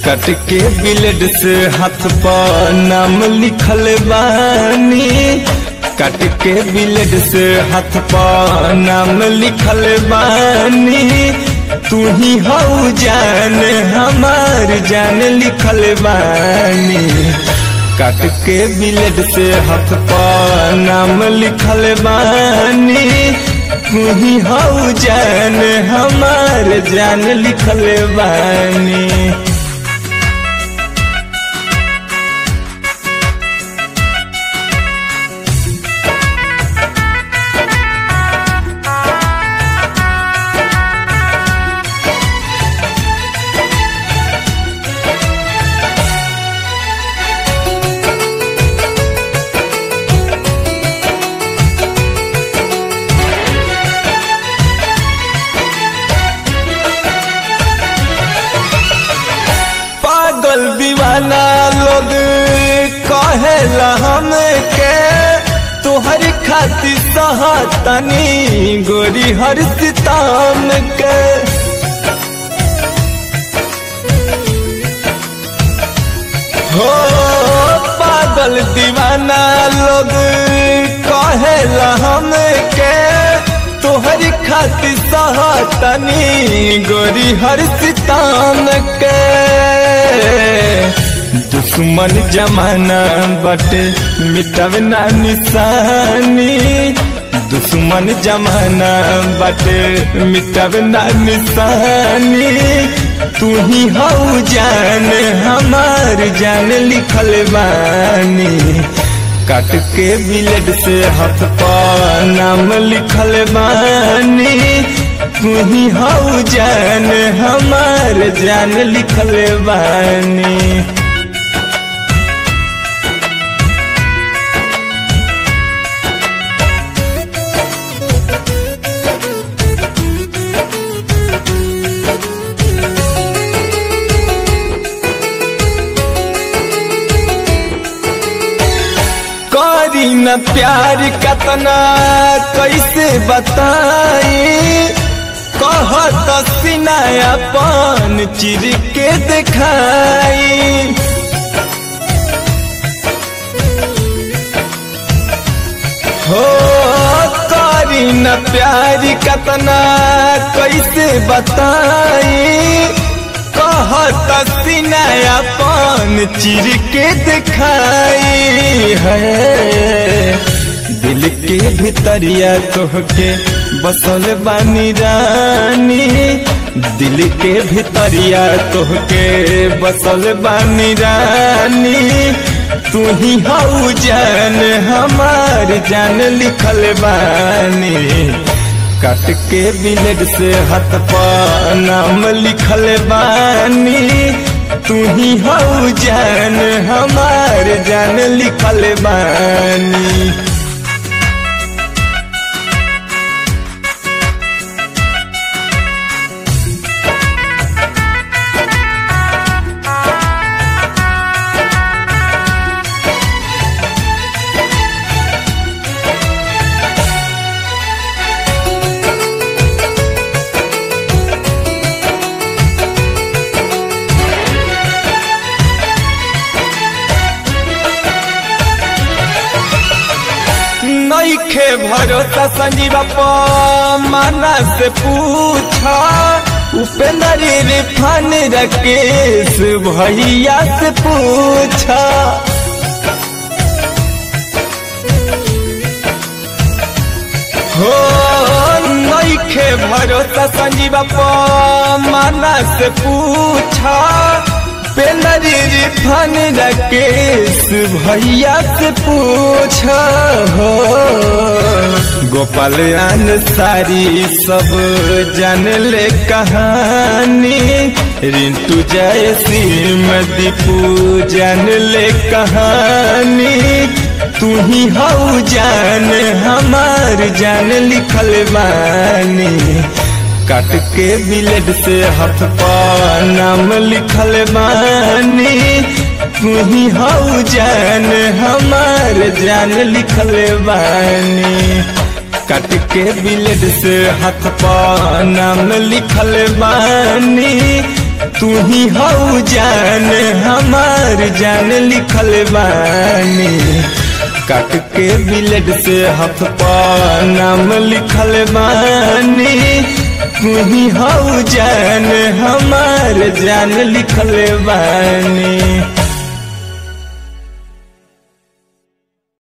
कट के ब्लेड से हाथ पर नाम लिखल बानी कट के ब्लेड से हाथ पर नाम लिखल बानी तू ही हऊ जान हमार जान लिखल बानी काट के ब्लेड से हाथ पर नाम लिखल बानी तू ही हऊ जान हमार जान लिखल बानी पागल दीवाना लोग कहेला हमके तोहर खातिर सहतनी गोरी हर सिताम के हो पागल दीवाना लोग कहेला हमके तोहर खातिर सहतनी गोरी हर सितान के दुश्मन जमाना बटे मिटब ना निशानी दुश्मन जमाना बटे मिटब ना निशानी तू ही हऊ जान हमार जान लिखल बानी काट के ब्लेड से हाथ पर नाम लिखल बानी तू ही हऊ जान हमार जान लिखल बानी करी न प्यार कतना कैसे बताई कहत सिनायापन चिर के दिखाई हो करी न प्यार कतना कैसे बताई कहत सिनायापन चिर के दिखाई है दिल के भीतरिया तोहके बसल बानी रानी दिल के भीतरिया तोहके बसल बानी रानी तू ही हऊ जान हमार जान लिखल बानी काट के ब्लेड से हाथ पर नाम लिखल बानी तू ही हऊ जान हमार जान लिखल बानी नईखे भरोसा संजीवा माना से पूछा उपेंद्र रिफान राकेश भैया से पूछा हो नईखे भरोसा संजीवा माना से पूछा पेंदरी रिफान राकेश भैया से पूछा हो गोपाल सारी सब जान ले कहानी रिंटू जय सिंह दीपू जान ले कहानी तू ही हऊ जान हमार जान लिखल बानी काट के ब्लेड से हाथ पर नाम लिखल बानी तू ही हऊ जान हमार जान लिखल बानी काट के ब्लेड से हाथ पर नाम लिखल बानी तू ही हऊ जान हमार जान लिखल बानी काट के बिलेट से हाथ पा नाम लिखल बानी तू ही हऊ जान हमार जान लिखल बानी